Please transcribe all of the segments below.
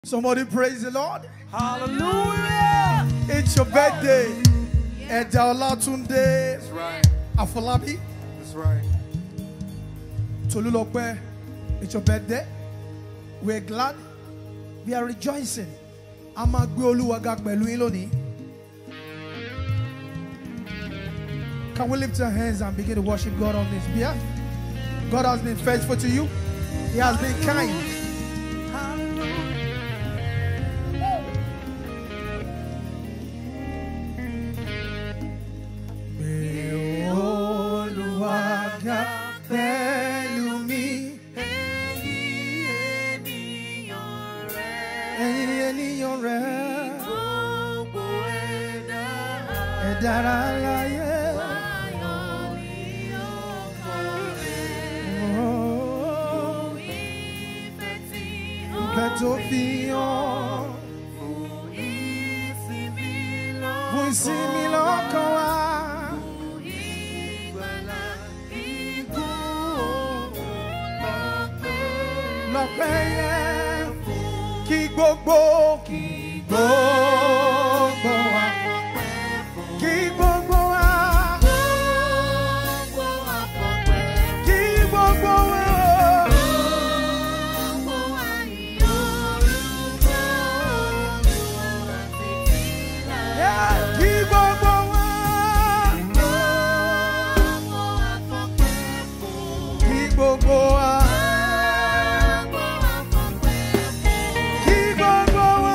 Somebody praise the Lord. Hallelujah. It's your birthday. Ẹ̀dá Ọlátúndé That's right. Afọlábí That's right. Tolúlọpẹ́. It's your birthday. We're glad. We are rejoicing. A máa gbé Olúwa ga pẹ̀lú yín lónìí. Can we lift our hands and begin to worship God on this behalf? God has been faithful to you. He has been kind. Gbé Olúwa ga pẹ̀lú mi. Ẹ̀yin ènìyàn rẹ̀. Ẹ dára láyé. Oh, Ìfẹ́ tó fi hàn fún ìsinmi lọ́kàn wa. Lọ́pẹ́ yẹn kí gbogbo kí gbogbo wa. Kí gbogbo wa. Kí gbogbo wa. Yeah, Kí gbogbo wa. Kí gbogbo wa. Kí gbogbo wa.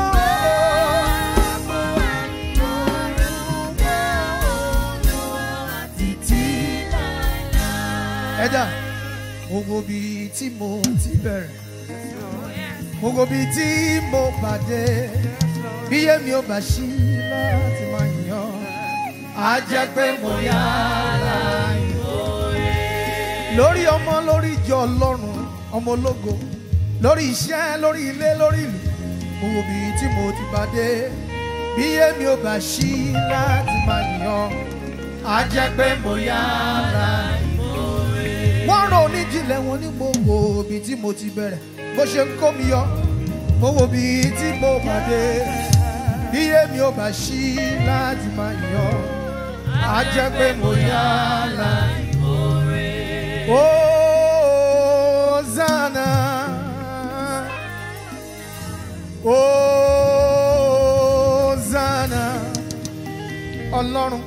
Ẹ̀dá, mo wo bí tí mo ti bẹ̀rẹ̀. Mo wo bí tí mo pàdé. Bí èmi ò bá ṣí láti máa yàn, á jẹ́ pé mo yára yàn. Lórí ọmọ, lórí ìjọ Ọlọ́run, ọmọ ológo. Lórí iṣẹ́, lórí ilé, lórí ìlú. Mo wo bí tí mo ti pàdé. Bí èmi ò bá ṣí láti máa yàn, á jẹ́ pé mo yára yàn wọ́n rán oníjìnlẹ̀ wọn ní mo wo ibi tí mo ti bẹ̀rẹ̀ bó ṣe ń kó mi yọ mo wo ibi tí mo pàdé bí èmi ò bá ṣí láti máa yọ á jẹ́ pé mo yára. Hosanna Hosanna Ọlọ́run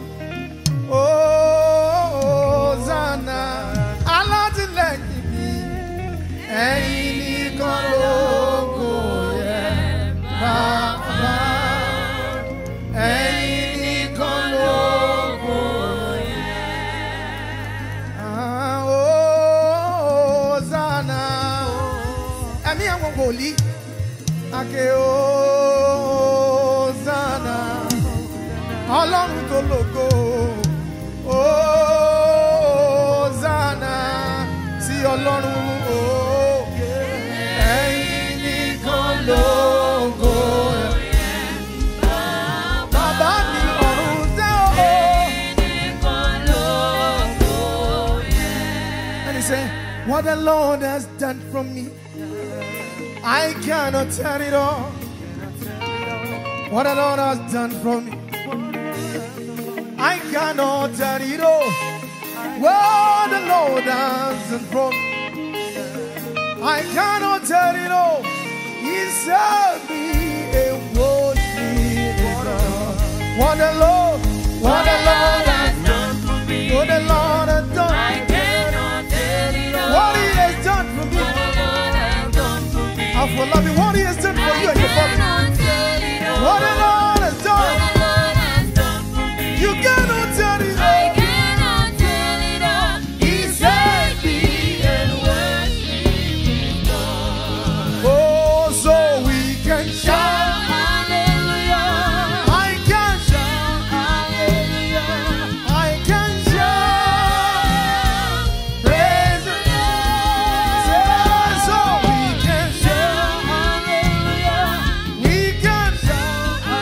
Hosanna alátìlẹ́yìn mi ẹ̀yin nìkan lógo yẹ bàbá ẹ̀yin nìkan lógo yẹ. Ah, Hosanna ẹ̀mí àwọn wòlíì ake Hosanna ọlọ́run tó lógo Hosanna sí ọlọ́run o ẹ̀yin nìkan lógo bàbá mi ọ̀run tẹ́ o. And he said, What the Lord has done for me, I cannot tell it all. What the Lord has done for me, I cannot tell it all. What the Lord has done for me, I cannot tell it all. He served me and washed me in blood. What the Lord, what the Lord has done, what the Lord has done, what He has done for me. I for love you, what He has done for you and your family. What the Lord has done, you cannot tell it all. He saved me and Oh, so we can shout. I can shout. I can shout. Praise the Lord. So we can shout. We can shout.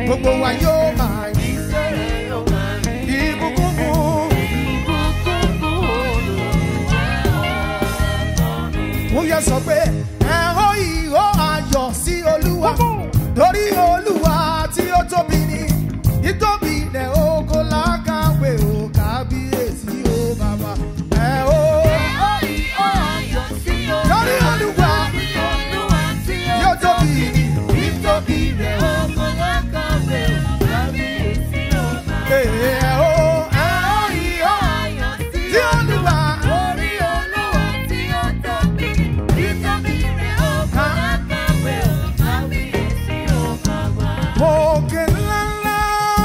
gbogbo wa yóò máa yí ìbùkún fún. ó yẹ sọ pé ẹ ó ìhó ayọ̀ sí olúwa torí olúwa tí ó tóbi ní ìtóbi ilẹ̀ oko lákàwé ò kábíyèsí ó bàbá ẹ ó. Torí Olúwa tí ó tóbi ní ìtóbi ilẹ̀ oko ẹ ó ẹ ó ìhó tí olúwa òkè ńláńlá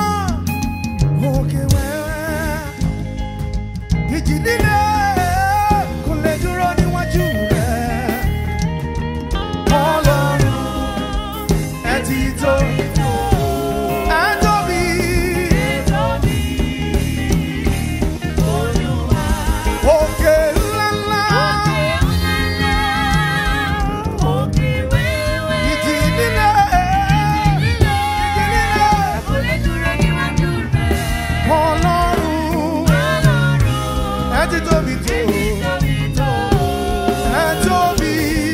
òkè wẹ́wẹ́ ìjì líle kò lè dúró níwájú rẹ̀ ọlọ́run ẹ ti tó ẹ tóbi òkè ńláńlá ìjì líle ìjì líle ọlọ́run ẹ ti tóbi tó ẹ tóbi.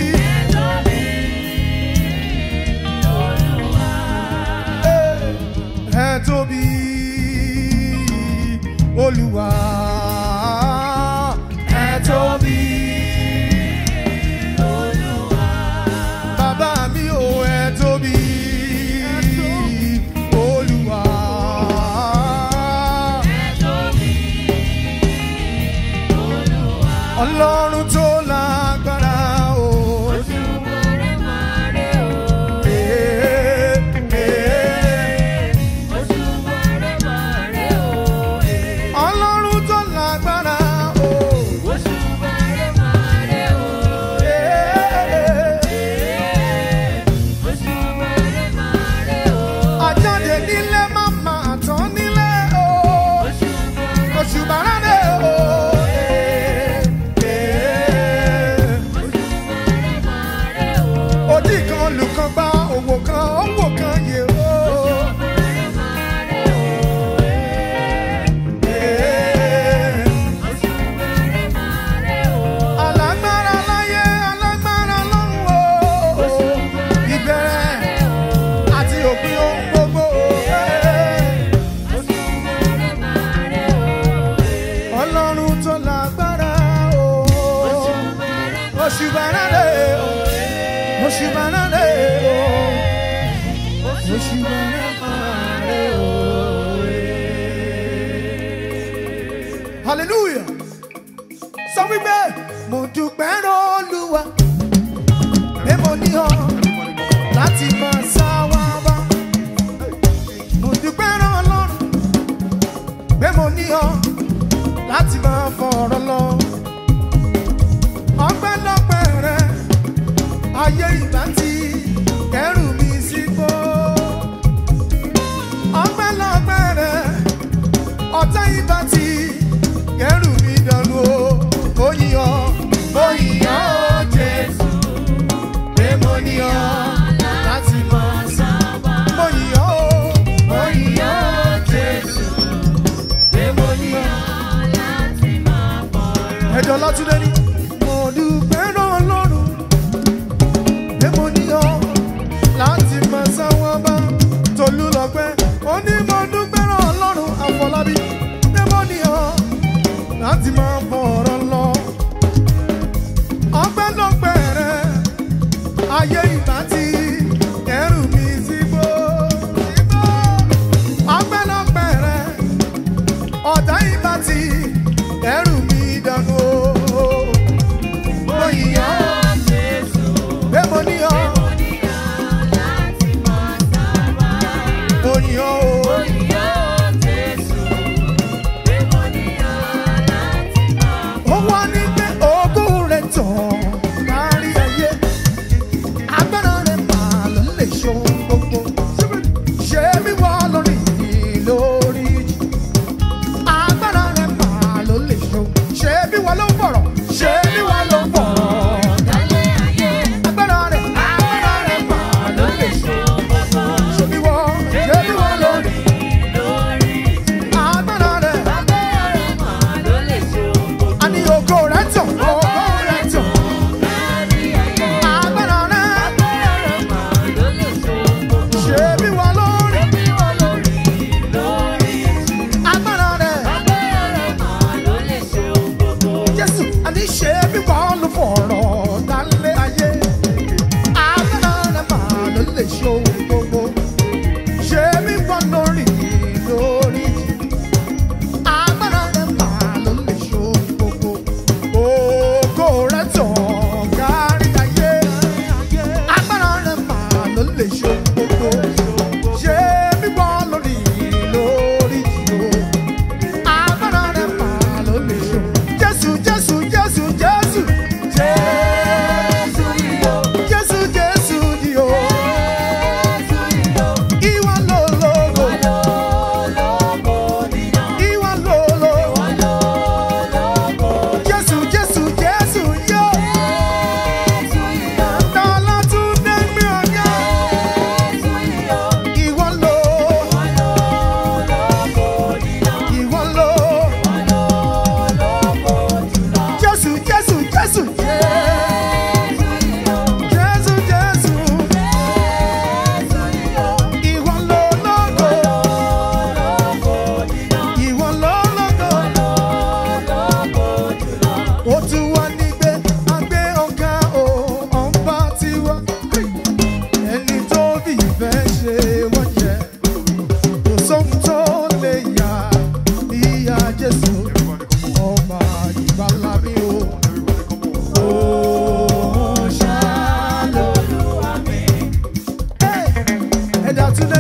ẹ tóbi olúwa ẹ tóbi bàbá mi ò ẹ tóbi olúwa ọlọ́run tó lágbára o. Eh, eh. ọlọ́run tó lágbára o. àjáde nílé má máa tán nílé o. oṣù bàrádé o. òdì kan olùkan gba òwò kan òwò kan yè o. alágbára láyé alágbára lọ́run o. ìbẹ̀rẹ̀ àti òpin ohun gbogbo. ọlọ́run tó lágbára o. oṣù bàrádé o. oṣù bàrádé o. oṣù bàrádé o. hallelujah sọ wípé mo dúpẹ́ olúwa pé mo ní ọ láti máa sá wá bá mo dúpẹ́ ọlọ́run pé mo ní ọ láti máa fọ̀rọ̀ lọ ọpẹ́lọpẹ́ rẹ ayé ìgbà tí kẹrù mi sígbó ọpẹ́lọpẹ́ rẹ ọ̀tá ìgbà tí kẹrù mi dànù o oyin ọ oyin ọ jésù pé mo ní ọ láti máa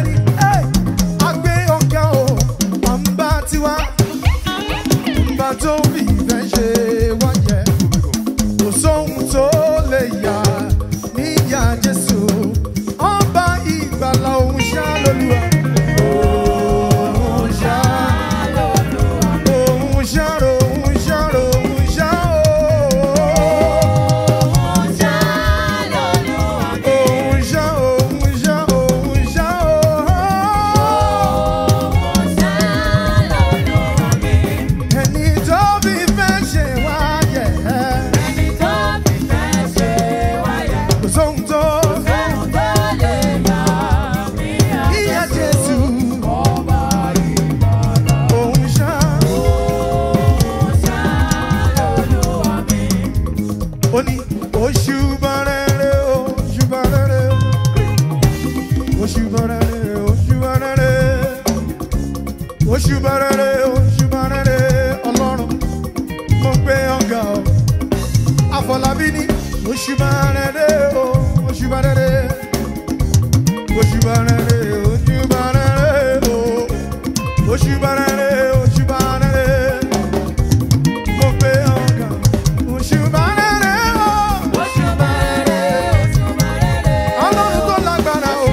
ní ẹ́ agbé ọ̀gá o ọ̀nba tiwa ọ̀nba tó fi ìfẹ́ ṣe wáyẹ kò sóhun tó lè yà níyà jésù ọba ìgbàlà òun ṣá lólúwa. Òun ṣá òun ṣá òun ṣá òun ṣá òun ṣá òun ṣá òun ṣá òun. ẹni tó fi fẹ́ ṣe wáyẹ̀ kò sóhun tó yíyá jésù òun ṣá. ó ní oṣù bàrẹ̀rẹ̀ oṣù bàrẹ̀rẹ̀ oṣù bàrẹ̀rẹ̀ oṣù bàrẹ̀rẹ̀ oṣù bàrẹ̀rẹ̀ oṣù bàrẹ̀rẹ̀ ọlọ́run mo gbé ọ̀gá o àfọlábí ní oṣù bàrẹ̀rẹ̀ oṣù bàrẹ̀rẹ̀ oṣù bàrẹ̀rẹ̀ oṣù bàrẹ̀rẹ̀ oṣù bàrẹ̀rẹ̀ oṣù bàrẹ̀rẹ̀ mo gbé ọ̀gá oṣù bàrẹ̀rẹ̀ o. ọlọ́run tó lágbára o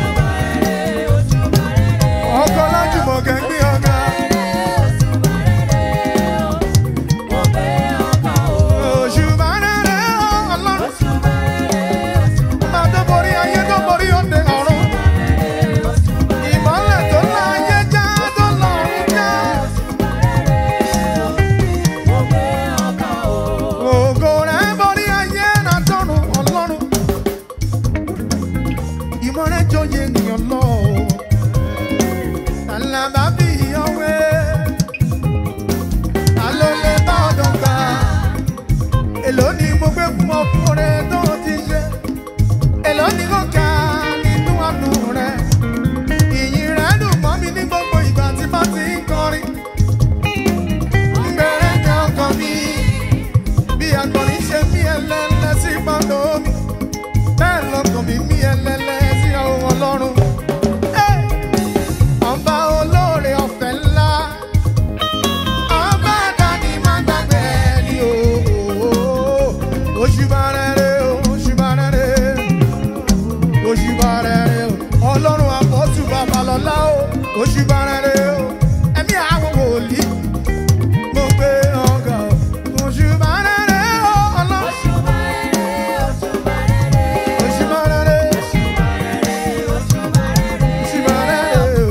ọkọ̀ lájùmọ̀ gẹ̀gbẹ́ ọ̀gá òṣùbà rere o ọlọ́run máa tó borí ayé tó borí òde ọ̀run ìmọ̀lẹ̀ tó la ayé já tó la ọ̀run já ògo rẹ̀ borí ayé náà tọ̀run ọlọ́run ìmọ̀ rẹ̀ jọyè ènìyàn lọ àlàbà bí ọwẹ́ alólè bá ọ̀dọ̀ gbà èló ni mo gbé fún ọkùnrin tó ti ṣe èló ni kò ká nínú àánú rẹ ìyìn rẹ dùn mọ́ mi ní gbogbo ìgbà tí bá ti ń kọrin bẹ̀rẹ̀ ní ọkàn mi bí akọrin ṣe mí ẹlẹ́lẹ́ sí gbọ́dọ̀ mi bẹ́ẹ̀ lọkàn mi mí ẹlẹ́lẹ́ sí àwọn ọlọ́run. Hey! Ọba olóore ọ̀fẹ́ ńlá ọba dání má gbàgbé ẹni o. Òṣùbà rere o, òṣùbà rere, òṣùbà rere o. Ọlọ́run àpọ̀tù babalọ́lá o, òṣùbà rere o. Ẹ̀mí àwọn wòlíì mo gbé ọgà o. Òṣùbà rere o, ọlọ́run. Òṣùbà rere, òṣùbà rere o.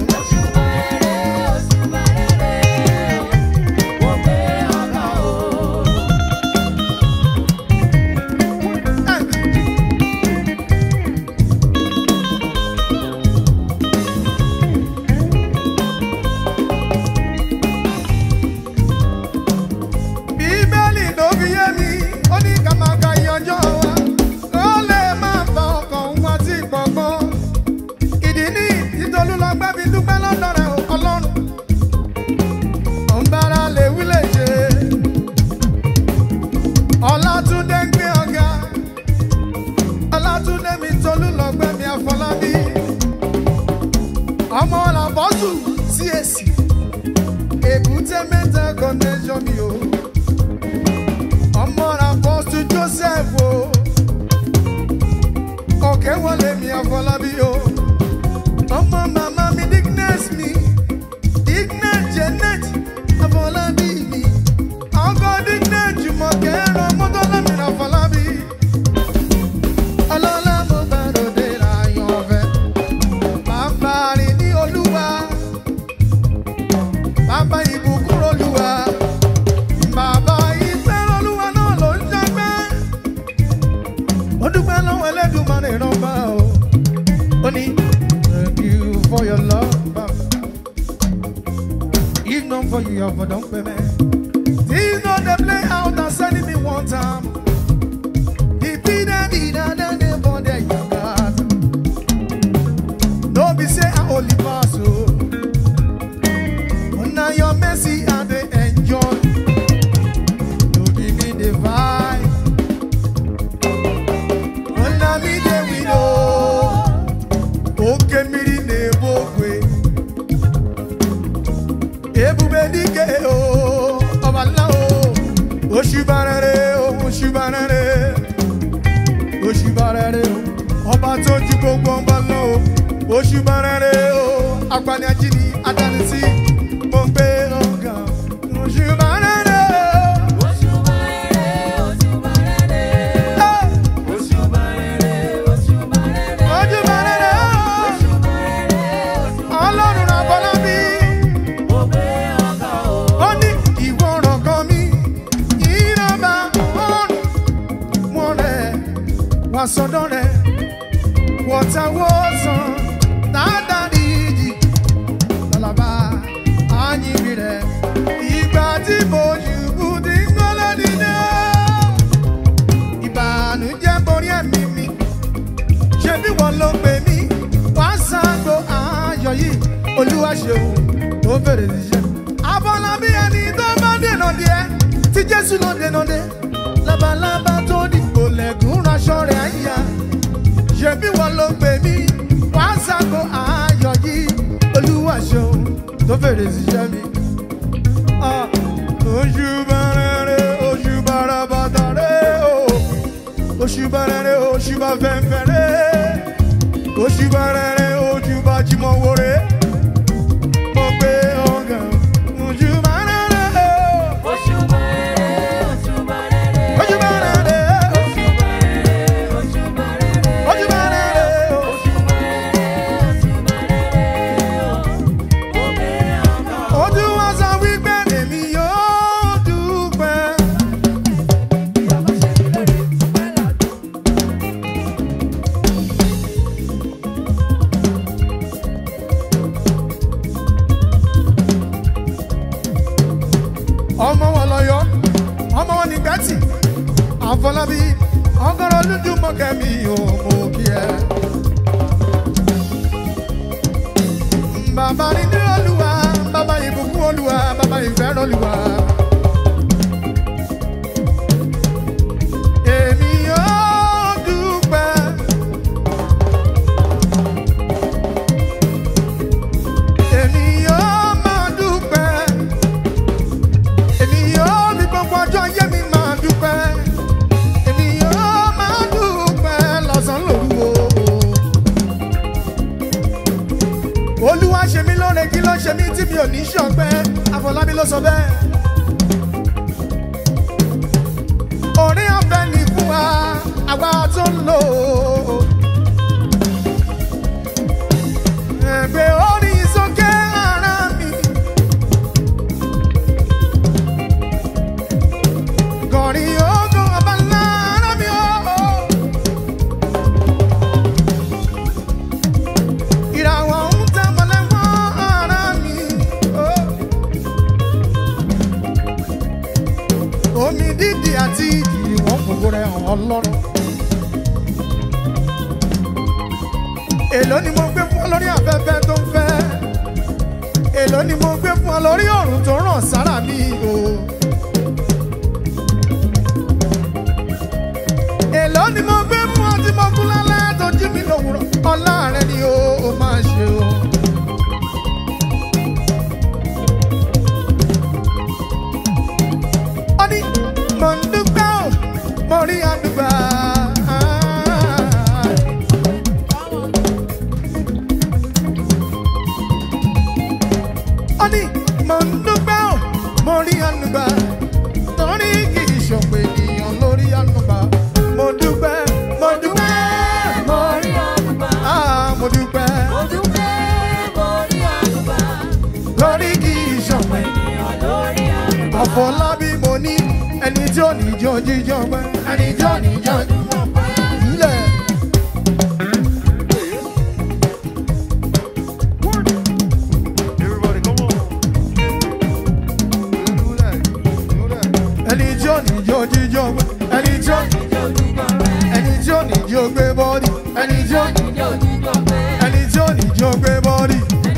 bíbélì ló fi yé mi ó ní ká máa ka iye ọjọ́ wa kó lè máa fa ọkàn wa sí gbọ̀ngàn ìdí ní ìtolú lọ gbẹ́ fi dúpẹ́ lọ́dọ̀ rẹ̀ ọlọ́run ọ̀nbára lè wí lè ṣe ọlátúndé ń gbé ọ̀gá ọlátúndé mi tolú lọ gbẹ́ mi àfọlábí ọmọ làbọ́sù CAC èbúté mẹ́ta connection mi o ọmọ àpọ́sù joseph o ọ̀kẹ́ wọlé mi àfọlábí o ọmọ màmá mi dignes mi dignes janet àfọlábí mi ọkọ dignes jùmọ̀kẹ́ ẹ̀rọ mọ́tọ́lámi àfọlábí ọlọ́lá mo bá ròde láyọ̀ ọ̀fẹ́ bàbá rìn ní olúwa bàbá ìbùkún olúwa bàbá ìfẹ́ olúwa náà ló ń ṣẹ́gbẹ́. ó dúpẹ́ lọ́wọ́ ẹlẹ́dùnmarè rọ́bà o. ó ní thank you for your love baba. if not for you your for don pay me. this no dey play out and send me one time. the pin and the da da dey for there you got. no be say i only pass o. Oh. Now your mercy and they enjoy. You give me the vibe. Oh, now me the widow. Okay, me the neighbor way. ebube dike o ọba ńlá o òṣùbà rere o òṣùbà rere òṣùbà rere o ọba tó ju gbogbo ọba lọ o òṣùbà rere o agbani ajínigbé adánisí mo gbé ọgá òṣùbà rere o. òṣùbà rere o ọlọ́run àbọ̀lábí ó ní ìwọ ọ̀rọ̀ kan mi ìrọ̀bà ọ̀run wọn rẹ̀ wá sọ́dọ̀ rẹ̀ wọ́tawọ́sàn dáadáa ìjì lọ́lọ́ba àyìnbí rẹ̀ ìgbà tí mo ṣubú ti ń gbọ́lọ́ nínú ìbànújẹ́ borí ẹ̀mí mi ṣé bí wọ́n ló pè mí wá sáàgbó ayọ̀ yìí olúwa ṣeun tó fèrè síṣẹ́. abọ́lábí ẹni tó bá dènà díẹ̀ tí jésù ló dènà dé labalábá tó dìbò lẹ́gùn raṣọ rẹ̀ àyà ṣé bí wọ́n ló pè mí wá sáàgbó ayọ̀ yìí olúwa ṣeun tó fèrè síṣẹ́ mi. Ah, oṣù bẹ̀rẹ̀ oṣù bàràbàtà rẹ̀ o oṣù bẹ̀rẹ̀ oṣù bá fẹ́fẹ́ rẹ̀ oṣù bẹ̀rẹ̀ oṣù bá jimọ̀ wọ̀rẹ̀ mo gbé ọ̀gàn oṣù bẹ̀rẹ̀ oṣù bẹ̀rẹ̀ oṣù bẹ̀rẹ̀ ojú wa sọ wípé èmi yóò dúpẹ́. ọmọ wọn lọyọ ọmọ wọn ní gbẹtì àfọlábí ọgọrọ lójúmọkẹmí ò mọ kí ẹ. bàbá nínú olúwa bàbá ìbùkún olúwa bàbá ìfẹ́ràn olúwa. èmi yóò dúpẹ́. èmi yóò máa dúpẹ́ èmi yóò ní gbogbo ọjọ́ ayé mi máa dúpẹ́ èmi yóò máa dúpẹ́ lọ́sàn-án lòru o. olúwa ṣe mí lóore kí ló ṣe mí tí mi ò ní ṣọpẹ́ àfọlábí ló sọ bẹ́ẹ̀. orí ọ̀fẹ́ ni fún wa àwa tó ń lò ó. ẹgbẹ́ orí sókè ara mi. Gọ̀rí ogun ọba ńlá ara mi o. Ìràwọ̀ ń tẹ́ mọ́lẹ̀ mọ́ ara mi o. Omi dídì àti ìjì wọ́n fògo rẹ̀ hàn ọlọ́run. Èló ni mo gbé fún ọ lórí afẹ́fẹ́ tó ń fẹ́? Èló ni mo gbé fún ọ lórí ọ̀run tó ràn sára mi o? èló ni mo gbé fún ọ tí mo kú lálẹ́ tó jí mi lòwúrọ̀ ọlá rẹ ni ó ó máa ṣe o. ó ní mò ń dúpẹ́ o mo rí àdúgbà. ó ní mò ń dúpẹ́ o mo rí àdúgbà torí kì í ṣọ̀pọ̀ ènìyàn lórí àdúgbà. mo dúpẹ́ mo dúpẹ́ ah mo dúpẹ́ lórí kì í ṣọ̀pọ̀ àfọlábí mo ní ẹni tí ò ní jọ jíjọ pẹ́ ẹni tí ò ní jọ jíjọ pẹ́ ilẹ̀. Everybody, come on. Do that. Do that. ẹni tí ò ní jọ jíjọ pẹ́ ẹni tí ò ẹni tí ò ní jọ gbé bọ́ọ̀dì ẹni tí ò ẹni tí ò ní jọ gbé bọ́ọ̀dì.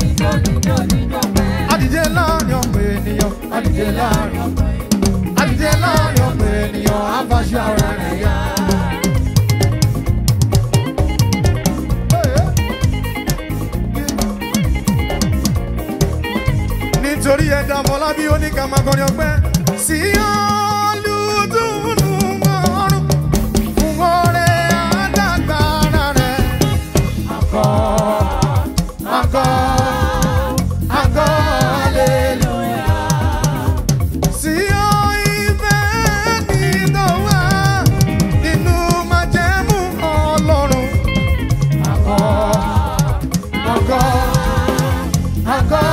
Adìde láàrin ọ̀pọ̀ ènìyàn, adìde láàrin ọ̀pọ̀ ènìyàn, adìde láàrin ọ̀pọ̀ ènìyàn, àfàṣẹ ara rẹ̀ yá. nítorí ẹ̀dá ọmọlábí ó ní ká máa kọrin ọpẹ́ sí olùdùnnú ọrùn fún ọrẹ àdàgbàrà rẹ. Àgọ́ àgọ́ àgọ́ hallelujah. Sí ọ ìfẹ́ nídọ̀wá nínú májẹ̀mú Ọlọ́run. Àgọ́ àgọ́ àgọ́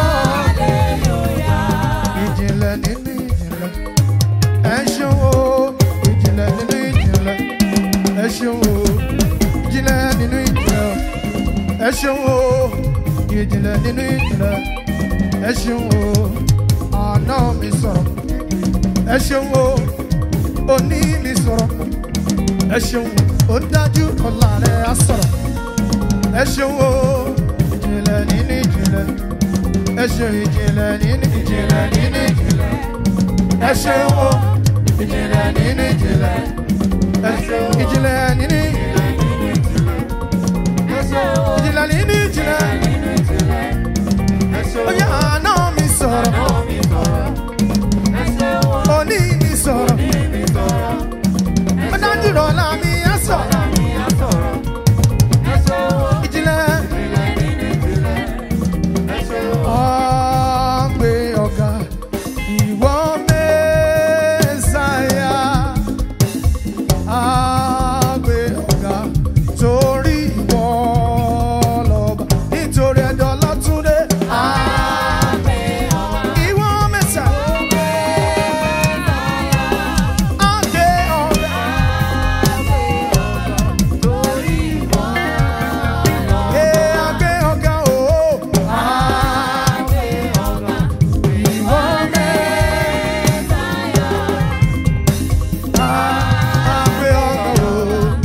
ìjìnlẹ̀ nínú ìjìnlẹ̀ ẹ ṣeun o ìjìnlẹ̀ nínú ìjìnlẹ̀ ẹ ṣeun o ìjìnlẹ̀ nínú ìjìnlẹ̀ ẹ ṣeun o ìjìnlẹ̀ nínú ìjìnlẹ̀ ẹ ṣeun o àná mi sọ̀rọ̀ ẹ ṣeun o òní mi sọ̀rọ̀ ẹ ṣeun ó dájú ọ̀la rẹ̀ á sọ̀rọ̀ ẹ ṣeun o ìjìnlẹ̀ nínú ìjìnlẹ̀ ẹ ṣeun ìjìnlẹ̀ nínú ìjìnlẹ̀ nínú ìjìnlẹ̀ ẹ ṣeun o ìjìnlẹ̀ nínú ìjìnlẹ̀ ẹ ṣeun ìjìnlẹ̀ nínú ìjìnlẹ̀ ìjìnlẹ̀ nínú ìjìnlẹ̀ ó yá àná mi sọ̀rọ̀ òní mi sọ̀rọ̀ ó dájú ọ̀la mi á sọ̀rọ̀ ìjìnlẹ̀. Ọ̀gbẹ́ ọ̀gá ìwọ Mẹ́sáyà. Àgbẹ̀ ọ̀gá torí ìwọ lọ́ba nítorí ẹ̀dọ̀ lọ́túndé. Ìwọ Mẹ́sáyà. Àgbẹ̀ ọ̀gá. Ee, àgbẹ̀ ọ̀gá o. Ìwọ Mẹ́sáyà. Àgbẹ̀ ọ̀gá o.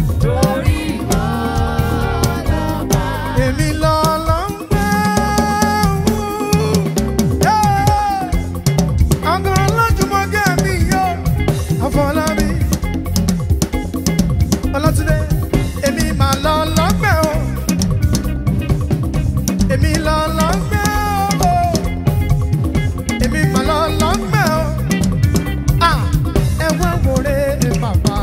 Èmi lọ́lọ́ ń gbé wú. Àgọ́ ọlọ́jùmọ̀gẹ́ mi yó. Àfọlábí. Ọlọ́túndé. Èmi mà lọ́lọ́ gbé o. Èmi lọ́lọ́ gbé o. Èmi mà lọ́lọ́ gbé o. Ah! Ẹ wá wòre bàbá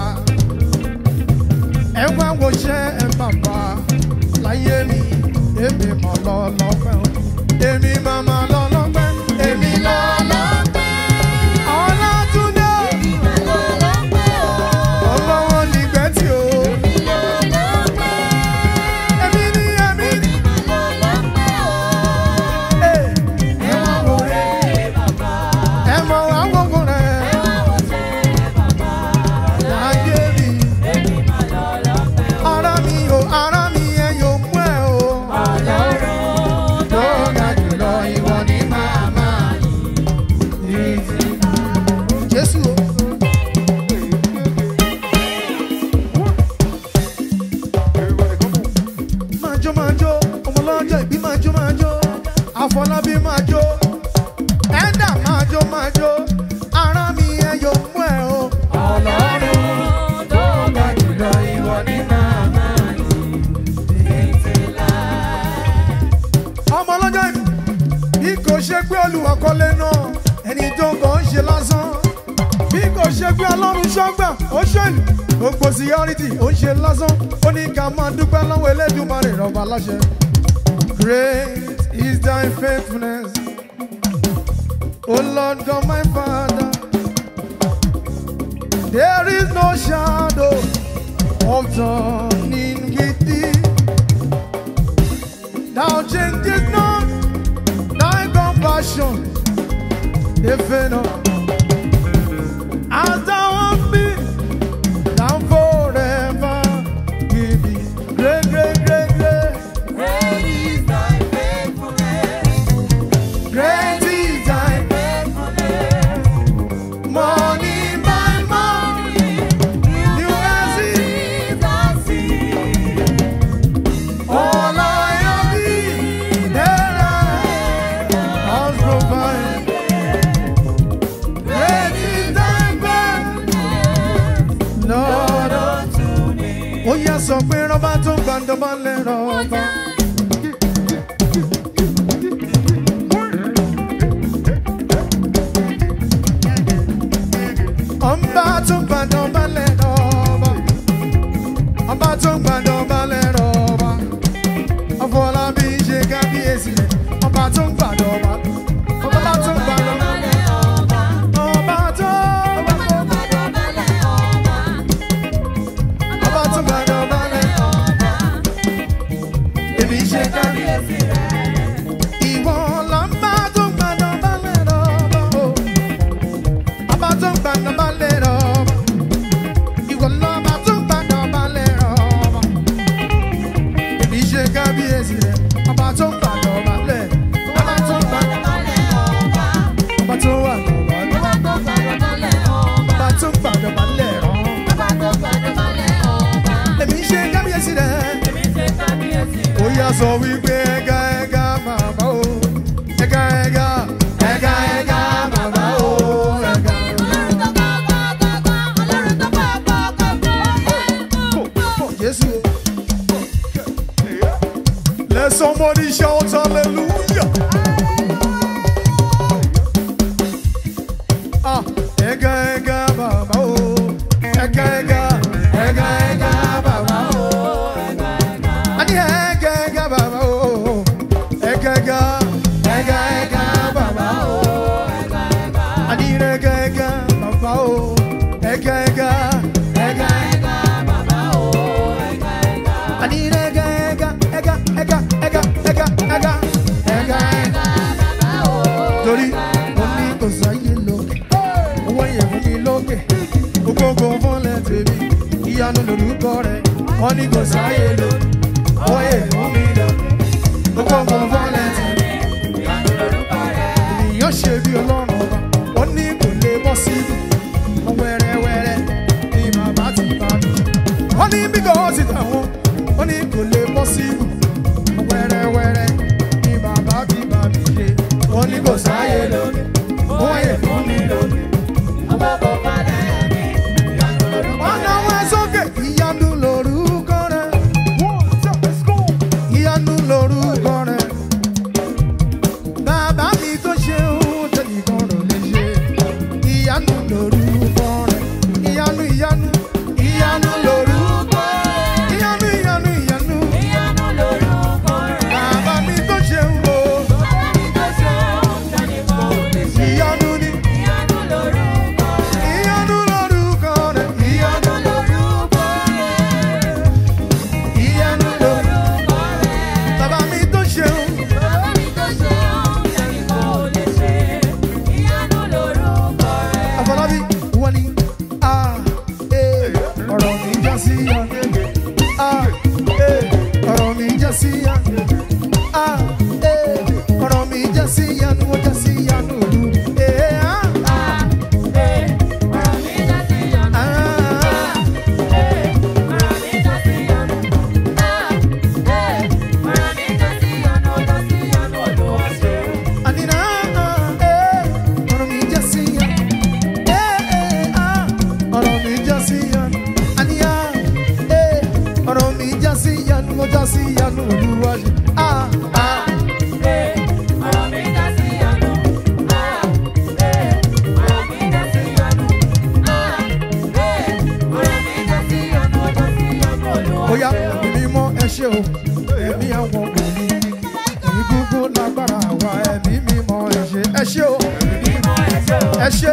ẹ wá wo ṣẹ́ ẹ bàbá láyé mi èmi mọ̀ lọ lọ́pẹ́ o èmi máa ma lọ lọ́pẹ́ èmi lọ lọ́pẹ́ ọlọ́túndé ọlọ́wọ́ nígbẹ́ tí o èmi ní èmi ní ẹ ẹ wá wo rẹ ẹ mọ̀ wá wọ́wọ́ rẹ láyé mi ara mi o ara mi ẹ yóò mú ẹ o. tó ga jùlọ ìwọ ni màmá yìí. Jésù o. máa jó máa jó ọmọ lọ́jọ́ ìbí máa jó máa jó àfọlábí máa jó ẹ̀dà máa jó máa jó ara mi ẹ yóò mú ẹ o. ọlọ́run tó ga jùlọ ìwọ ni màmá ọmọ ọlọ́jọ́ ìbí bí kò ṣe pé olùwàkọ́lé náà ẹni tó ń kàn ń ṣe lásán bí kò ṣe pé ọlọ́run ṣọ́gbà ó ṣèlú gbogbo síyárìtì ó ń ṣe lásán ó ní ká máa dúpẹ́ lọ́wọ́ elédùnmarè rọ̀bà láṣẹ. Great is thy faithfulness, O Lord God my Father. There is no shadow of turning with thee. Thou changest not thy compassion, they fail not. As thou hast been, thou forever will be. Great, great, great, great. Great is thy morning by morning. New mercy, all I have thee, there I has provided. Great is thy faithfulness, Lord. Ó yá sọ pé rọ́bà tó gbàdọ̀bà lè rọ́bà. gbàdọ̀ balẹ̀ rọ̀bà Afọlábí ṣe kábíyèsí rẹ̀ ọba tó gbàdọ̀ balẹ̀ ọba tó gbàdọ̀ balẹ̀ ọba tó ọba tó gbàdọ̀ balẹ̀ èmi ṣe kábíyèsí ìwọ lọ́ba tó gbàdọ̀ balẹ̀ rọ̀bà o ọba tó gbàdọ̀ balẹ̀ rọ̀bà ìwọ lọ́ba tó gbàdọ̀ balẹ̀ rọ̀bà èmi ṣe kábíyèsí rẹ̀ ọba tó gbàdọ̀ balẹ̀ ọba tó gbàdọ̀ ọba tó wà lọ́wọ́ ọba tó gbàdọ̀ balẹ̀ rọ̀ èmi ṣe kábíyèsí rẹ̀. ó yá sọ wípé ẹ̀gá ẹ̀gá màmá o ẹ̀gá ẹ̀gá ẹ̀gá ẹ̀gá màmá o ẹ̀gá Jésù. Let somebody shout hallelujah. Ah, ẹ̀gá ẹ̀gá màmá o ẹ̀gá ẹ̀gá ẹ̀gá ẹ̀gá màmá o. Ani ẹ̀gá ẹ̀gá màmá o ẹ̀gá ẹ̀gá ẹ̀gá ẹ̀gá màmá o. Ani ẹ̀gá ẹ̀gá màmá o ẹ̀gá ẹ̀gá ẹ̀gá ẹ̀gá. Ani ẹ̀gá ẹ̀gá ẹ̀gá ẹ̀gá ẹ̀gá ẹ̀gá ẹ̀gá ẹ̀gá ẹ̀gá. Torí mo ní kò sáyé lókè, owó yẹn fún mi lókè, gbogbo fọ́lẹ̀ tèmi, ìyanu lórúkọ rẹ̀, wọ́n ní kò sáyé lókè, owó yẹn fún mi lókè, gbogbo fọ́lẹ̀ tèmi, ènìyàn ṣe bí ọlọ́run ọba, wọ́n ní kò lè bọ́ síbi, wẹ́rẹ́wẹ́rẹ́ ni bàbá ti bá mi. Wọ́n ní bí kò sí tàwọn, wọ́n ní kò lè bọ́ síbi, wẹ́rẹ́wẹ́rẹ́ ni bàbá ti bá mi ṣe. Wọ́n ní kò sáyé lókè, owó yẹn fún mi lókè. Ọ̀nà wa sókè, ìyanu lorúkọ rẹ̀. Ìyanu lorúkọ rẹ̀. Bàbá mi tó ṣe ohun tẹnìkan rò lè ṣe. Ìyanu lorúkọ rẹ̀. Ìyanu ìyanu ìyanu lorúkọ rẹ̀. Ìyanu ìyanu ìyanu. Bàbá mi tó ṣe ohun o. Ìyanu ni ìyanu lorúkọ rẹ̀. Ìyanu ìyanu lorúkọ rẹ̀. Bàbá mi tó ṣe ohun. Àfọlábí wọ́n ní a ee ọ̀rọ̀ mi já sí ya a ee ọ̀rọ̀ mi já sí ya a ee ọ̀rọ̀ mi já sí ya ni wọ́n já sí ya ní òru ee a a ànínà a ee ọ̀rọ̀ mi já sí ya ee ee a ọ̀rọ̀ mi já sí ya àníyá ee ọ̀rọ̀ mi já sí ya ni wọ́n já sí ya ní òru wájú a a. Oya ẹ̀mí mímọ́ ẹ ṣé o, ẹ̀mí àwọn wòlíì. Ẹ̀mí gbogbo lágbára wa, ẹ̀mí mímọ́ ẹ ṣé. Ẹ ṣé o, ẹ ṣé.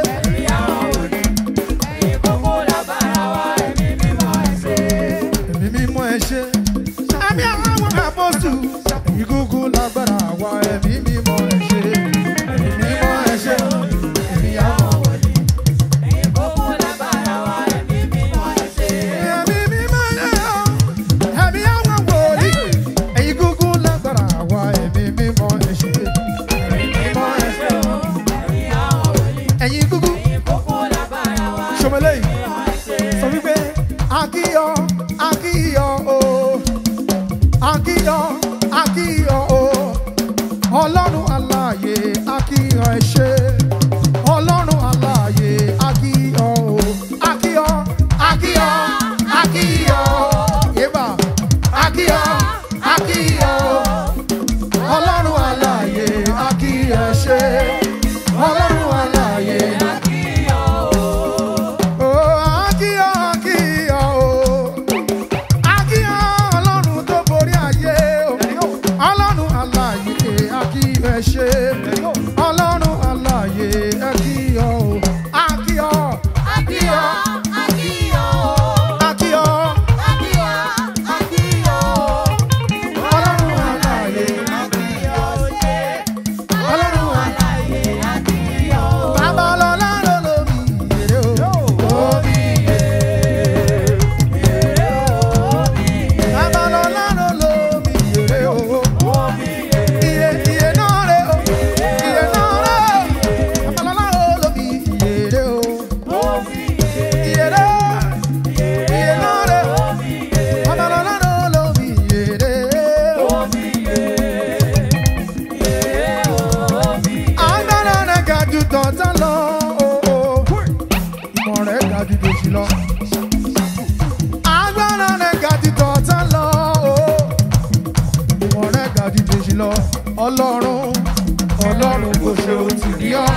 Ẹ̀mí mímọ́ ẹ ṣé. Ẹ̀mí àwọn àpọ́sù. Ẹ̀mí gbogbo lágbára wa, ẹ̀mí mímọ́ ẹ ṣé. Ẹ̀mí mímọ́ ẹ ṣé. Ẹ̀mí àwọn wòlíì. Ẹ̀mí mímọ́ ẹ ṣé o. Ẹ̀mí àwọn wòlíì. Ẹ̀yin gbogbo lágbára wa, ẹ̀mí mímọ́ ẹ ṣé. Ẹ̀mí mímọ́ ẹ ṣé o. Ẹ̀yin gbogbo. Ṣọmọlẹ́ yìí. Sọ wípé akíyọ akíyọ o akíyọ akíyọ o ọlọ́run aláàyè akíyọ ẹ ṣé ọlọ́run aláàyè akíyọ o akíyọ akíyọ akíyọ yébà akíyọ akíyọ ọlọ́run aláàyè akíyọ ẹ ṣé ọlọ́run aláàyè. Oh, akíyọ akíyọ o akíyọ ọlọ́run aláàyè ẹ kí ọ o a kí ọ a kí ọ a kí ọ ọlọ́run aláàyè ọlọ́run aláàyè bàbá ọlọ́lá ló lómi ìyèrè o omi bàbá ọlọ́lá ló lómi ìyèrè o iye iye náà rè o iye náà rè o bàbá ọlọ́lá ló lómi ìyèrè o ìyèrè iye náà rè o bàbá ọlọ́lá ló lómi ìyèrè o. agbára rẹ̀ ga jù tọ̀tà lọ. ìmọ̀ rẹ̀ ga jù dòṣì lọ. agbára rẹ̀ ga jù tọ̀tà lọ. ìmọ̀ rẹ̀ ga jù dòṣì lọ. ọlọ́run ọlọ́run kò ṣe òtì ní ọ́.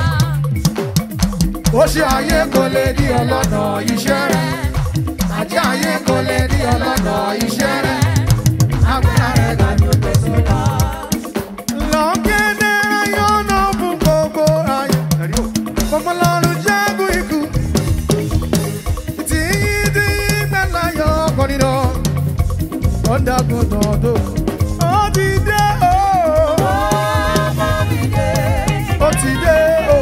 ó ṣe ayé kò lè di ọlọ́nà iṣẹ́ rẹ̀. àti ayé kò lè di ọlọ́nà iṣẹ́ rẹ̀. agbára rẹ̀ ga jù dòṣì lọ. Lọ́gẹ́dẹ́ ayọ́nà fún gbogbo ayé. Fọmọlọ́run jágun ikú. Tí yí tí yí gbẹ́lá yọ ọkọ̀ nínú. Ó dàgùn tọ̀dọ̀. Ó ti dé o. Ó ti dé o.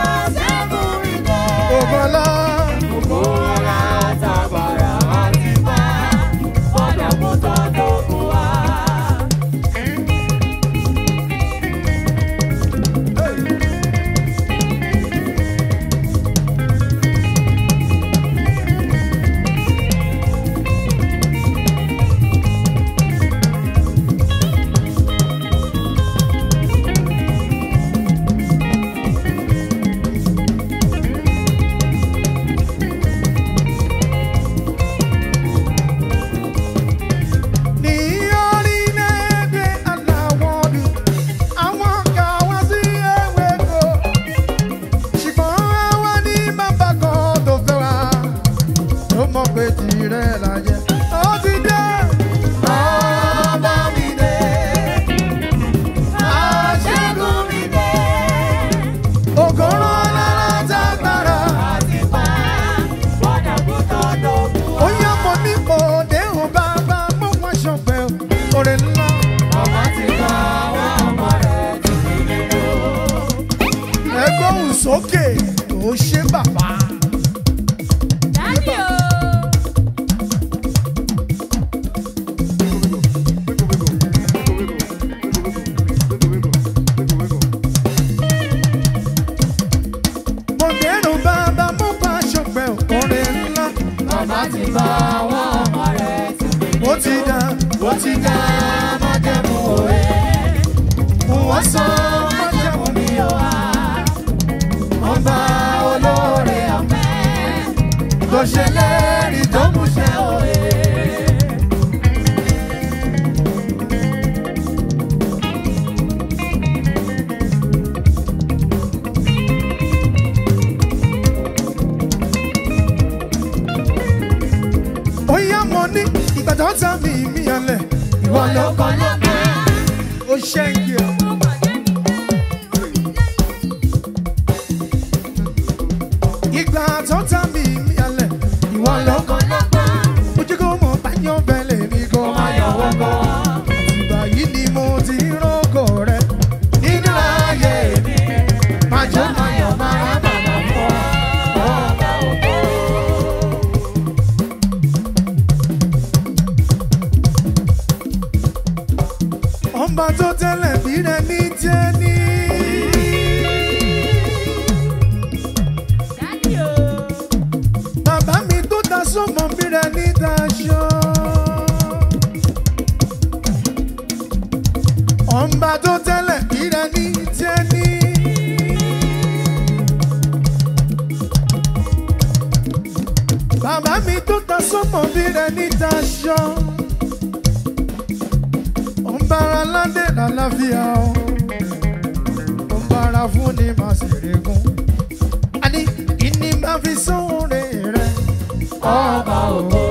Ògbọ́lá. Ní orílẹ̀-èdè aláwọ̀ dùn, àwọn kan wá sí ewéko. Ṣùgbọ́n àwa ní bàbá kan tó fẹ́ wa, tó mọ̀ pé tirẹ̀ la jẹ́. Ó ti dé. Bàbá mi dé. Aṣẹ́gun mi dé. Ògòrò lára tágbára. Ó yá mo ní mo déhùn bàbá mo wá ṣọpẹ́ o. Orin ńlá. Ẹgbẹ́ òun sókè tó ṣe bàbá. Mo déhùn bàbá mo wá ṣọpẹ́ o. Orin ńlá. Ó ti dá, ó ti dá májẹ̀mú òwe. Wọ́n sọ májẹ̀mú mi o. Ọba olóore ọ̀fẹ́. Tó ṣe lérí tó múṣẹ òye. Ó yá mo ní ìgbà tó tán mi mí ọlẹ̀. Ìwọ ló kọ́ ó ṣẹ́ǹkì ẹ̀. Ìgbà tó tán mi mí ọlẹ̀. Ìwọ ló kọ́ ojú kò mọ̀ báyọ̀ bẹ̀lẹ̀ mi kò máa yọ̀ wọ́gọ́. Ìgbà yìí ni mo ti rọ́gọ̀ rẹ̀ nínú ayé mi. Màjọ́ máa yọ̀ máa bàbá fọ́. Ọba tó tẹ́lẹ̀ bí rẹ̀ ní jẹ́ ní. Bàbá mi tó ta sọ́mọ bí rẹ̀ ní daṣọ. Ọba tó tẹ́lẹ̀ bí rẹ̀ ní jẹ́ ní. Bàbá mi tó ta sọ́mọ bí rẹ̀ ní daṣọ. Ọ̀nbára ládé lálàáfíà o. Ọ̀nbára fún ni màá sì régún. A ní kí ni máa fi sóore rẹ̀. Ọba ògo.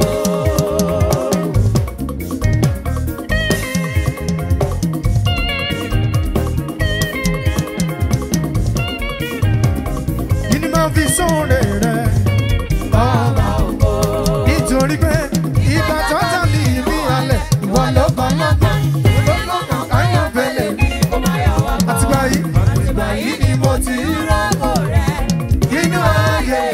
sóore rẹ̀ ọba ògo. nítorí pé ìgbà tó tà ní ìmí alẹ̀ ìwọ ló bá lọ́gbọ̀n lọ́gbọ̀n ayọ̀ bẹ̀lẹ̀ àtìgbà yìí àtìgbà yìí ni mo ti rí inú ayé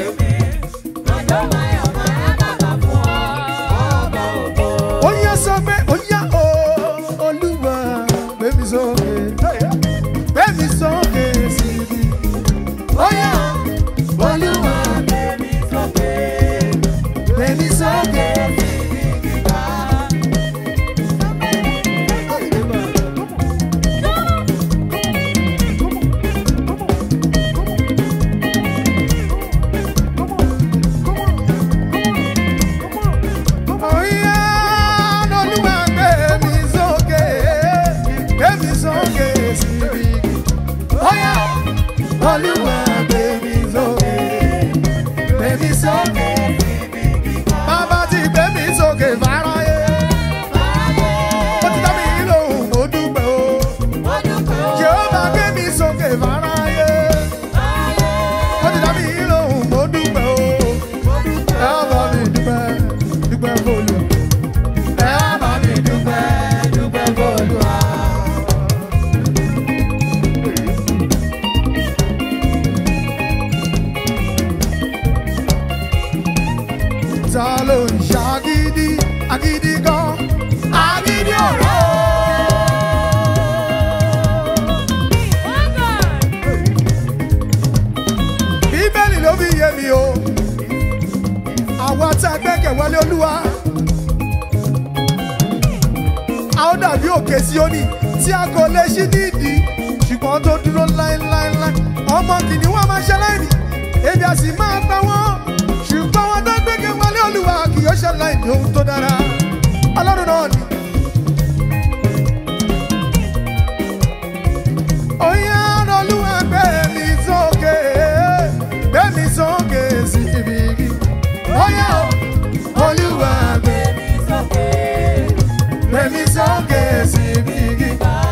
ó yá sọ pé ó yá o olúwa gbémi sókè gbémi sókè síbi ó yá olúwa gbémi sókè. Ó yá olúwa gbémi sókè gbémi sókè síbi ó yá olúwa gbémi sókè gbémi sókè bàbá ti gbémi sókè fáráyé ó ti dá mi lóhùn mo dúpẹ́ o jehova gbémi sókè fáráyé ó ti dá mi lóhùn mo dúpẹ́ o ẹ bá mi dúpẹ́ dúpẹ́ fọlù ẹ bá mi dúpẹ́ dúpẹ́ fọlù. ta ló ń ṣàgídí agídí gan agídí ọ̀rọ̀. bíbélì ló fi yé mi o àwa tá a gbẹ́kẹ̀ wọlé olúwa a ó dàbí òkè Síónì tí a kò lè ṣí nídìí ṣùgbọ́n tó dúró láéláéláé ọmọ kìnìún wa máa ṣe láìní ebi a sì máa pa wọ́n ṣùgbọ́n wọn tó gbẹ́kẹ̀ wọlé olúwa kì yóò ṣe láìní ohun tó dára ọlọ́run náà ni. Oya olúwa gbé mi sókè, gbé mi sókè sí ibi igi. Oya olúwa gbé gbé mi sókè sí ibi igi.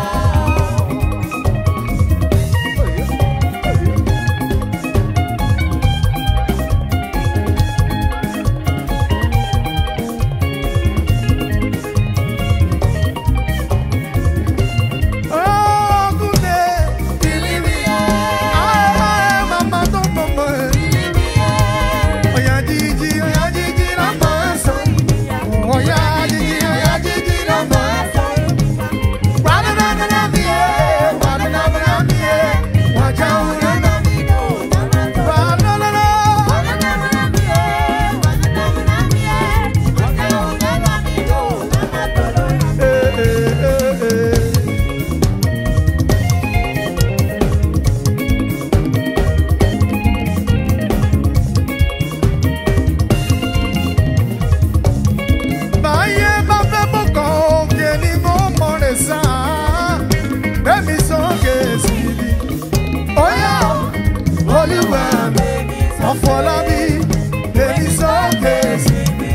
Ogunde, ah, mama tó mọ̀mọ́ ẹ̀. Oya jíjí, oya jíjí la máa sọ. Oya jíjí, oya jíjí la máa sọ. Wàdúrà mi yé, wàdúrà mi yé, wàjà òun náà. Wàdúrà. Eh, eh, eh, eh. Báyé bá fẹ́ mú kan òkè ni mo mọ̀ rẹ̀ sá. Bẹ́ẹ̀ni sókè síbi. Óyá olúwa mi, ọ̀fọ̀lábí, bẹ́ẹ̀ni sókè síbi.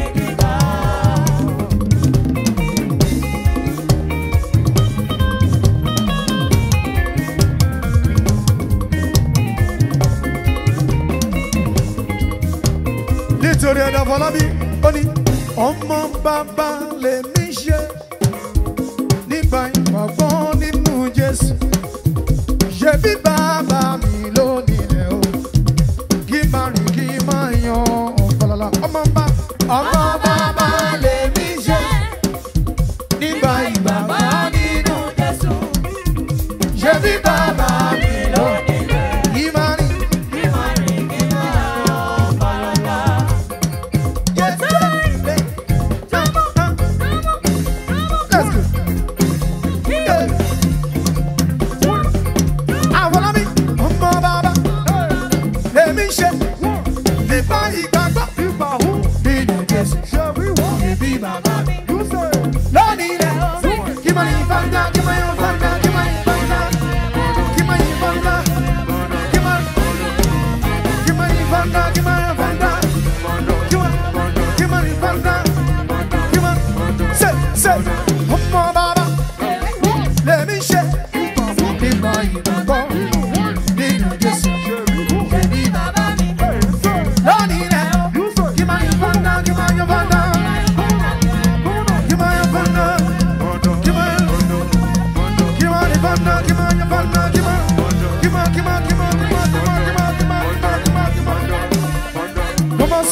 Nítorí ẹ̀dá Fọlábí, ó ní ọmọ bàbá lèmi ṣe nígbà ìgbàgbọ́ nínú Jésù. Ṣé bí bàbá mi ló nílẹ̀ o? Kí máa rìn kí máa yan ọ̀pọ̀lọpọ̀ ọmọ bá ọmọ bàbá lèmi ṣe nígbà ìgbàgbọ́ nínú Ṣé bí bàbá mi ló nílẹ̀? Kí máa rìn Yes, Let's go. Àfọlábí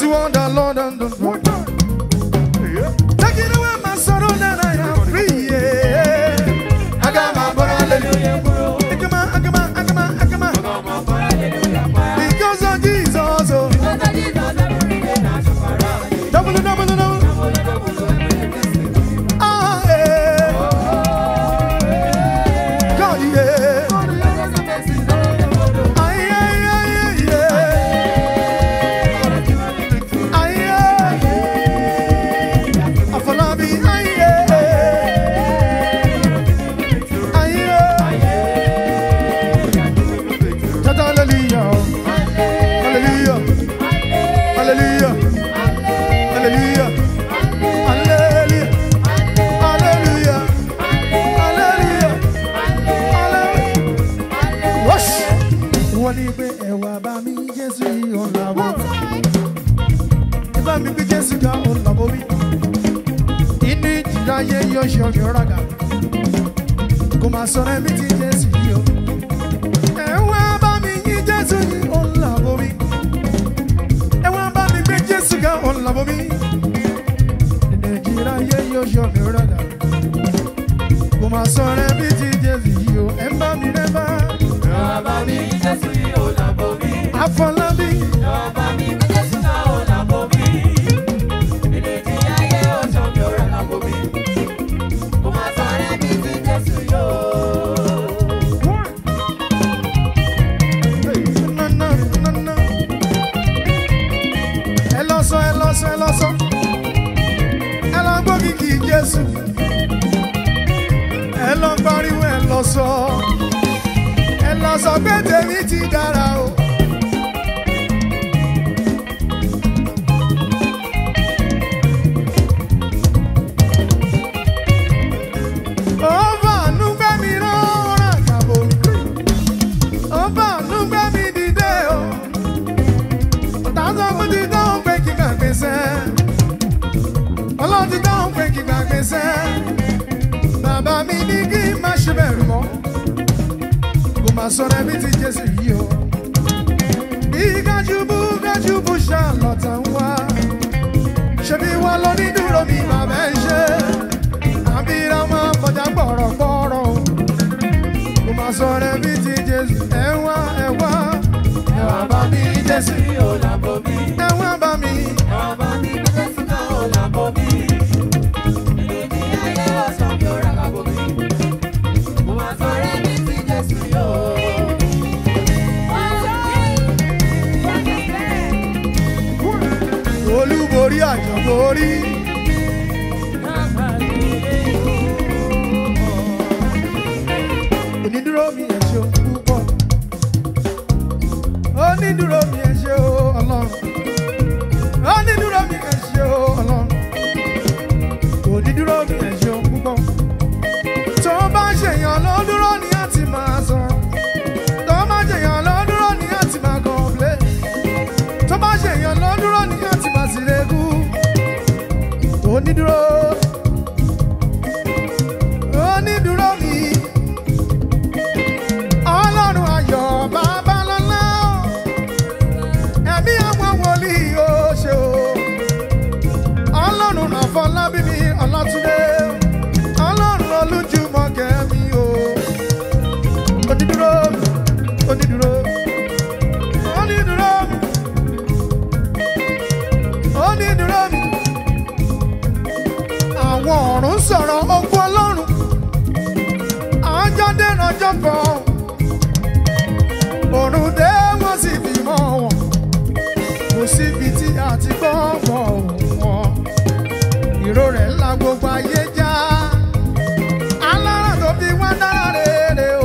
what the Lord has done for me. Taking away my sorrow that I am free. Yeah. I got my brother, hallelujah. Agama, agama, agama, agama. Because of Jesus. Oh. Double, double, double. Ah, yeah. God, yeah. Ay, ay, ay, ay, yeah. Ay, ay. Afolabi, ay, yeah. Ay, yeah. Tata, hallelujah. Hallelujah. Hallelujah. Hallelujah. Hallelujah. Hallelujah. Hallelujah. Hallelujah. Wash. Wọ́n ní pé ẹ̀wà bá mi Jésù yìí ò làwọ̀. Ẹ bá mi gbé Jésù ga ò làwọ̀ mi. Inú ìjìlá ayé yóò ṣe ọ̀gbìn ọ̀ràgà. Kò máa sọ̀rọ̀ ẹ̀mí ti Jésù yìí o. Ẹ̀wà bá mi yí Jésù yìí ò làwọ̀ mi. Ẹ̀wà bá mi gbé Jésù ga ò làwọ̀ mi. Inú ìjìlá ayé yóò ṣe ọ̀gbìn ọ̀ràgà. Kò máa sọ̀rọ̀ ẹ̀mí ti Jésù yìí o. Ẹ bá mi rẹ́ bá. Afọlábí. No, no, no, no. Ẹ lọ sọ, ẹ lọ sọ, ẹ lọ sọ. Ẹ lọ gbọ́ kìkì Jésù. Ẹ lọ pariwo, ẹ lọ sọ. Ẹ lọ sọ pé tèmi ti dára o. Ó fàánú gbé mi rán àgàbò. Ó fàánú gbé mi dìde o. Tàzọ́ mo ti dáhùn pé kí gbàgbé sẹ́. Ọlọ́run ti dáhùn pé kí gbàgbé sẹ́. Bàbá mi ní kí n má ṣe bẹ̀rù mọ́. Kò má sọ̀rọ̀ ẹbí ti Jésù yìí o. Bí gájúbú gájúbú ṣàlọ́tà ń wá. Ṣebí wá lọ ní dúró mi bàbá ẹ ṣe. Àbíra máa kọjá gbọ̀rọ̀gbọ̀rọ̀ o. Kò má sọ̀rọ̀ ẹbí ti Jésù. Ẹ wá ẹ wá. Ẹ wá bá mi Jésù. Ẹ wá bá mi. Olúborí àjọ̀borí. Onídúró mi ẹ ṣeun púpọ̀. Onídúró mi ẹ ṣe o ọlọ́run. Onídúró mi ẹ ṣe o ọlọ́run. Onídúró mi ẹ ṣeun púpọ̀. Tó bá ṣèyàn ló dúró ni a ti máa sọ̀rọ̀. Tó bá ṣèyàn ló dúró ni a ti máa kọ̀ọ̀plé. Tó bá ṣèyàn ló dúró ni a ti máa sì lẹ́kú. Onídúró. Onídúró mi. Ọlọ́run ayọ̀ babalọ́lá. Ẹ̀mí àwọn wòlíì ó ṣe o. Ọlọ́run àfọlábí mi ọlọ́túndé. Ọlọ́run olújúmọ̀ kẹ́mi o. Onídúró mi, onídúró. Onídúró mi. Onídúró mi. Àwọn ọ̀run sọ̀rọ̀ ogun ọlọ́run. Àjọdé rọjọ́ kan. Òrùn dé wọ́n sì fi mọ́ wọn. Kò síbi tí a ti gbọ́ mọ́ wọn. Ìró rẹ̀ ńlá gbogbo ayé já. Alára tó fi wá dára rere o.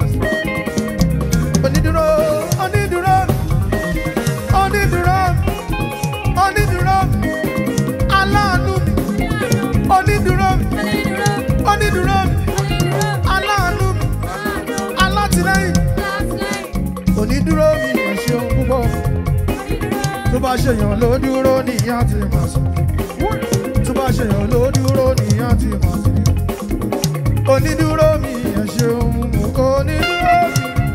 Onídúró, onídúró, onídúró, onídúró, aláàánú mi. Onídúró, onídúró, aláàánú mi. Alátìlẹ́yìn, onídúró mi ẹ ṣeun púpọ̀. Tó bá ṣèyàn ló dúró nìyá ti máa sùn. Tó bá ṣèyàn ló dúró nìyá ti máa sùn. Onídúró mi ẹ ṣeun, onídúró mi.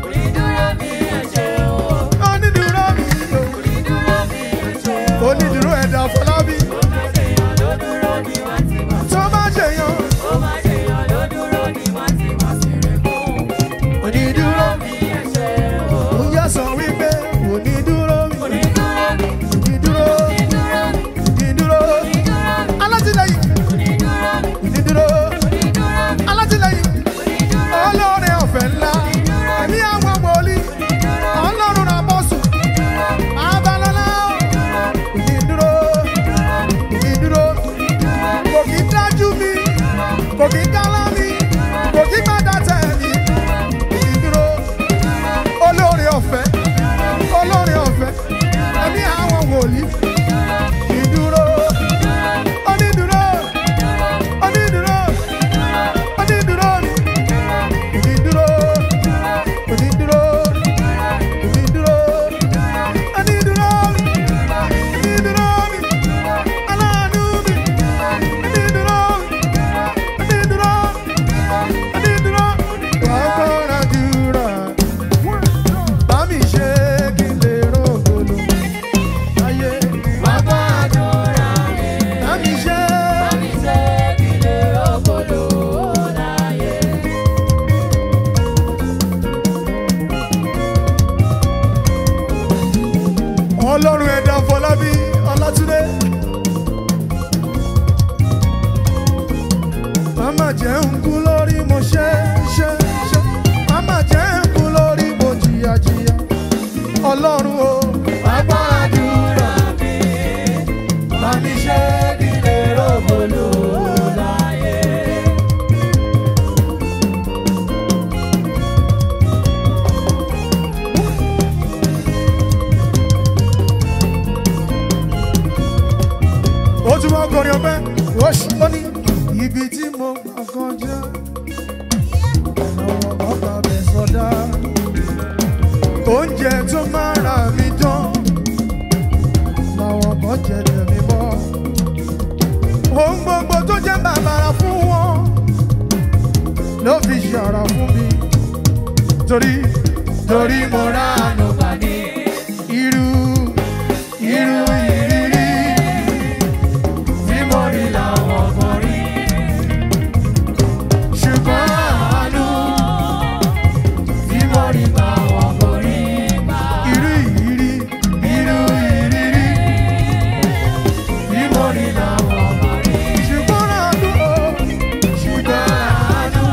Onídúró mi o. Onídúró ọlọ́run ẹ̀dá fọlábí ọlátúndé. màmá jẹ́ ń kú lórí mo ṣe ṣe ṣe màmá jẹ́ ń kú lórí mo jìyà jìyà ọlọ́run o. bàbá àdúrà mi bá mi ṣe nílé rògbòlò láyé. ó tún wọ́n kọrin ọpẹ́ ó ṣì ó ní ibi tí mo gbà kọjá àwọn bàbá mi sọdá oúnjẹ tó máa ra mi dán làwọn kan jẹ tẹ̀mí bọ́ ohun gbogbo tó jẹ́ bàbàrà fún wọn ló fi ṣàrà fún mi torí torí mo rà ànú gbà ní irú irú ìrírí tí mo rí làwọn kan rí. ṣùgbọ́n àánú tí mo rí làwọn kan rí. irú ìrírí irú ìrírí tí mo rí làwọn kan rí. ṣùgbọ́n àánú o ṣùgbọ́n àánú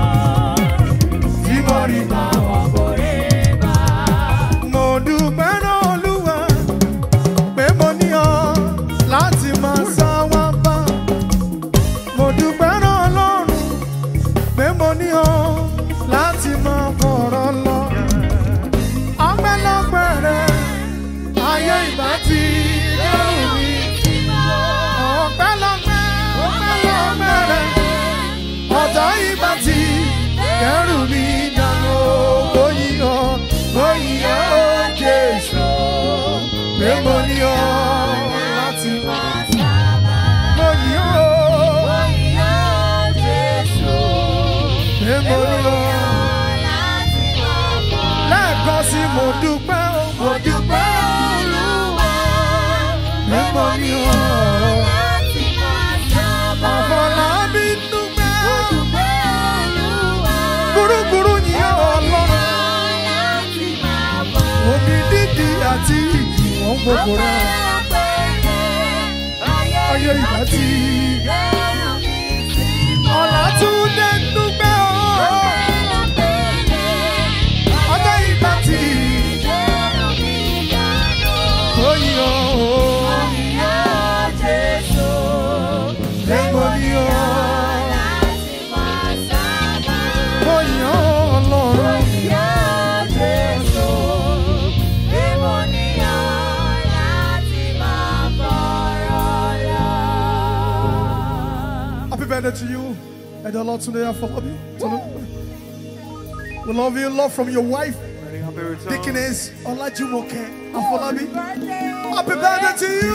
tí mo rí làwọn kan rí. mo dúpẹ́ náà olúwa pé mo ní ọ láti máa sá wá bá. mo dúpẹ́ náà ọlọ́run pé mo ní ọ láti máa fọ̀rọ̀ lọ. ọpẹ́lọpẹ́ rẹ ayé ìbá ti lẹ́rù mi. ọpẹ́lọpẹ́ ọpẹ́lọpẹ́ rẹ ọ̀tá ìbá ti kẹ́rù mi dànù. oyin ọ oyin ọ jésù pé mo ní ọ láti máa mo yìn ọ́ pé mo ní ọ lẹ́ẹ̀kan sí mo dúpẹ́ o mo dúpẹ́ olúwa pé mo ní ọ àfọlábí dúpẹ́ gbúrúgbúrú yìn ọ́ ọlọ́run omi dídì àti ìjì wọ́n gbogbo rẹ̀ ayé ìgbà tí ọ̀làtúndé dúpẹ́ o ọjọ́ ìgbà tí ó yìn ọ́ o pé mo ní ọ mo yìn ọ́ ọlọ́run. Happy birthday to you. And the Lord today for you. We love you. Love from your wife, Dickiness Olajumoke Afolabi. Happy birthday to you.